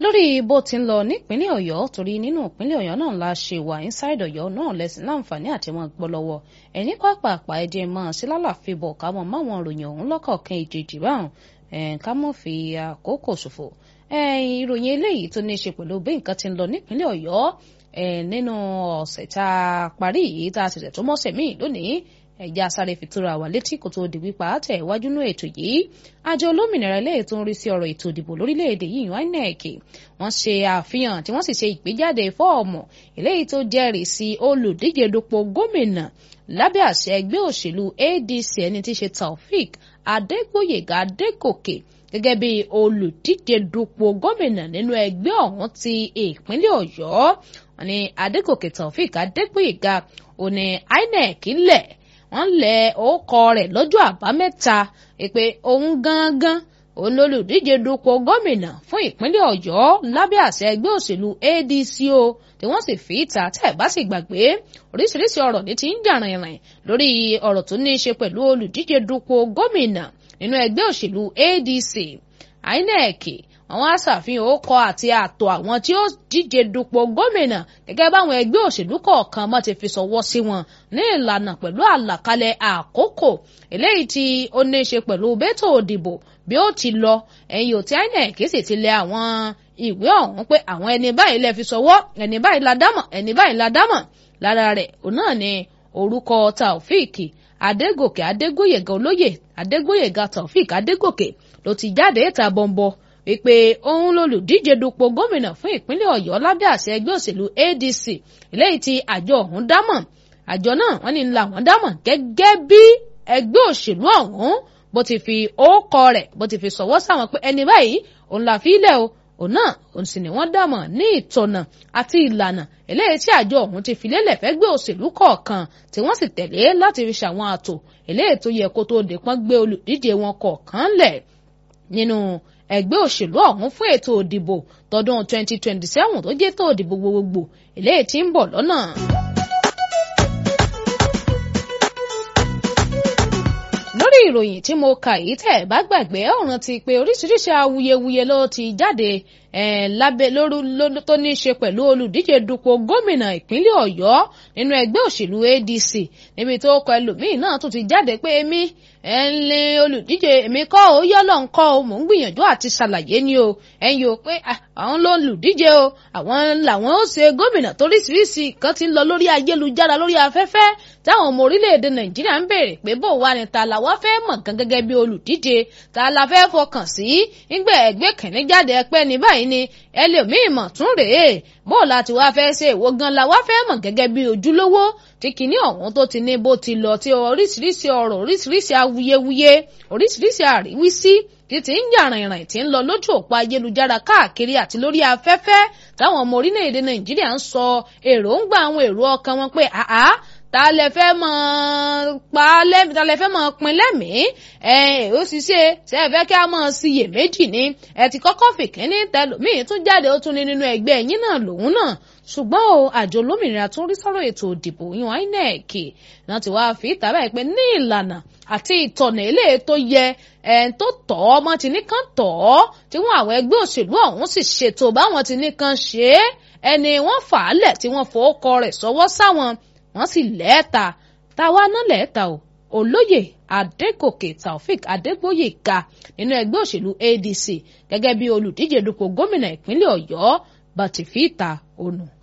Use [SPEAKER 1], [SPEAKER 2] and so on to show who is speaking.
[SPEAKER 1] lórí bó ti ń lọ nípínlẹ̀ ọ̀yọ́ torí nínú ìpínlẹ̀ ọ̀yọ́ náà la ṣe wà inside ọ̀yọ́ náà lẹ́sìn láǹfààní àti wọn gbọ́ lọ́wọ́ ẹ̀ní pàápàá ẹ̀jẹ̀ mọ́ sí lálàfi bọ̀ ká mọ̀ máwọn òròyìn ọ̀hún lọ́kọ̀ọ̀kan ìjèjì báwọn ká mọ̀ fi àkókò ṣòfò ìròyìn eléyìí tó ní í ṣe pẹ̀lú bí nǹkan ti ń lọ nípínlẹ̀ ọ̀yọ́ nínú ọ̀sẹ̀ tá a parí yìí tá a ti tẹ̀ tó mọ́sẹ̀ míì lónìí ẹ̀já sáré fi tóra wà létí kò tó di wípé àtẹ̀ iwájú ní ètò yìí àjọ olómìnira eléyìí tó ń rí sí ọ̀rọ̀ ètò ìdìbò lórílẹ̀‐èdè yìí INEC wọ́n ṣe àfihàn tí wọ́n sì ṣe ìgbéjáde fọ́ọ̀mù eléyìí tó jẹ́rìí sí olùdíje dupò gómìnà lábẹ́ àṣẹ ẹgbẹ́ òṣèlú ADC ẹni tí í ṣe Taofik Adégbóyèga Adégòkè gẹ́gẹ́ bí olùdíje dupò gómìnà nínú ẹgbẹ́ ọ̀hún ti ìpínlẹ̀ Ọ̀yọ́ wọ́n ní Adégòkè Taofik Adégbóyèga òní INEC lẹ̀ wọ́n lẹ orúkọ rẹ̀ lọ́jọ́ àbámẹ́ta pé òun gangan òun lolùdíje dupò gómìnà fún ìpínlẹ̀ Ọ̀yọ́ lábẹ́ àṣẹ ẹgbẹ́ òṣèlú ADC o tí wọ́n sì fi ìta tẹ́ ẹ̀ bá sì gbàgbé oríṣiríṣi ọ̀rọ̀ ní ti ń jà rìnrìn lórí ọ̀rọ̀ tó ní í ṣe pẹ̀lú olùdíje dupò gómìnà nínú ẹgbẹ́ òṣèlú ADC INEC àwọn aṣàfihàn orúkọ àti àtò àwọn tí ó díje dupò gómìnà gẹ́gẹ́ báwọn ẹgbẹ́ òṣèlú kọ̀ọ̀kan mọ́ ti fi ṣọwọ́ sí wọn ní ìlànà pẹ̀lú àlàkalẹ̀ àkókò eléyìí tí ó ní í ṣe pẹ̀lú bẹ́tò òdìbò bí ó ti lọ ẹ̀yìn ò tí INEC sì ti lẹ̀ àwọn ìwé ọ̀hún pé àwọn ẹni báyìí lè fi ṣọwọ́ ẹni báyìí la dámọ̀ ẹni báyìí la dámọ̀ lára rẹ̀ òun náà ni orúkọ Taofik Adégòkè Adégbóyèga olóyè Adégbóyèga Taofik Adégòkè ló ti jáde ìta bọ̀m̀bọ̀ wípé òun lolùdíje dupò gómìnà fún ìpínlẹ̀ Ọ̀yọ́ lábẹ́ àṣẹ ẹgbẹ́ òṣèlú ADC eléyìí tí àjọ ọ̀hún dámọ̀ àjọ náà wọ́n ní ńlá wọn dámọ̀ gẹ́gẹ́ bí ẹgbẹ́ òṣèlú ọ̀hún bó ti fi ókọ rẹ̀ bó ti fi sọ̀wọ́ sáwọn pé ẹni báyìí òun là fi lẹ̀ o òun náà òun sì ni wọ́n dámọ̀ ní ìtọ̀nà àti ìlànà eléyìí tí àjọ ọ̀hún ti fi lélẹ̀ fẹ́gbẹ́ òṣèlú kọ̀ọ̀kan tí wọ́n sì tẹ̀lé láti fi ṣàwọn àtò eléyìí tó yẹ kó tó dé pọ́n gbé olùdíje wọn kọ̀ọ̀kan lẹ̀ nínú ẹgbẹ́ òṣèlú ọ̀hún fún ètò òdìbò tọdún 2027 tó jẹ́ tó òdìbò gbogbogbò eléyìí tí ń bọ̀ lọ́nà. lórí ìròyìn tí mo kà yìí tẹ̀ bá gbàgbé ọ̀ràn ti pé oríṣiríṣi awuyewuye ló ti jáde lábẹ́ lóru tó ní í ṣe pẹ̀lú olùdíje dupò gómìnà ìpínlẹ̀ ọ̀yọ́ nínú ẹgbẹ́ òṣèlú adc níbi tó kọ ẹlòmíì náà tún ti jáde pé èmi ẹ ń lé olùdíje èmi kọ́ ó yọ́lọ̀ ń kọ́ ó mò ń gbìyànjú àti ṣàlàyé ni o ẹ̀yin o pé àwọn ló ń lùdíje o àwọn làwọn ó ṣe gómìnà toríṣiríṣi kan ti ń lọ lórí ayélujára lórí afẹ́fẹ́ táwọn ọmọ orílẹ̀-èdè nàìjíríà ń béèrè pé bó wà ní ta làwa fẹ́ mọ̀ gan gẹ́gẹ́ bí olùdíje ta la fẹ́ fọkàn sí nígbà ẹgbẹ́ kìnní jáde ẹpẹ́ ní báyìí ni ẹlòmíì mọ̀ tún rèé bó láti wá fẹ́ ṣe èwo gan la wá fẹ́ mọ̀ gẹ́gẹ́ bí ojúlówó tí kìíní ọ̀hún tó ti ní bó ti lọ tí oríṣiríṣi ọ̀rọ̀ oríṣiríṣi awuyewuye oríṣiríṣi àríwísí títí ń jà rìnrìn tí ń lọ lójú òpó ayélujára káàkiri àti lórí afẹ́fẹ́ táwọn ọmọ orílẹ̀-èdè nàìjíríà ń sọ èròǹgbà àwọn èrò ọkàn wọn pé àá ta lẹ fẹ́ mọ̀ pa lẹ́mìí ta lẹ fẹ́ mọ̀ pin lẹ́mìí ẹ ó sì ṣe ṣe é fẹ́ kí a mọ̀ síyè méjì ni ẹ ti kọ́kọ́ fìkínní tẹlòmíì tún jáde ó tún ní nínú ẹgbẹ́ ẹ̀yìn náà lòun náà ṣùgbọ́n o àjọ olómìnira tó ń rí sọ́rọ̀ ètò òdìbò yan INEC náà ti wáá fi ìtàbá ẹ̀ pé ní ìlànà àti ìtọ̀nà eléyìí tó yẹ ẹ̀ tó tọ̀ ọ́ ọmọ tí nìkan tọ̀ ọ́ tí wọ́n àwọn ẹgbẹ́ òṣèlú ọ̀hún sì ṣètò báwọn tí nìkan ṣe é ẹni wọ́n fà á lẹ̀ tí wọ́n fọwọ́kọ rẹ̀ sọ́wọ́ sáwọn wọ́n sì lẹ́ẹ̀ta táwa náà lẹ́ẹ̀ta o olóyè adégòkè taofik adégbóyèga nínú ẹgbẹ́ òṣèlú adc gẹ́gẹ́ bí olùdíje dupò gómìnà ìpínlẹ̀ ọ̀yọ́ bàtìfíìta ònù.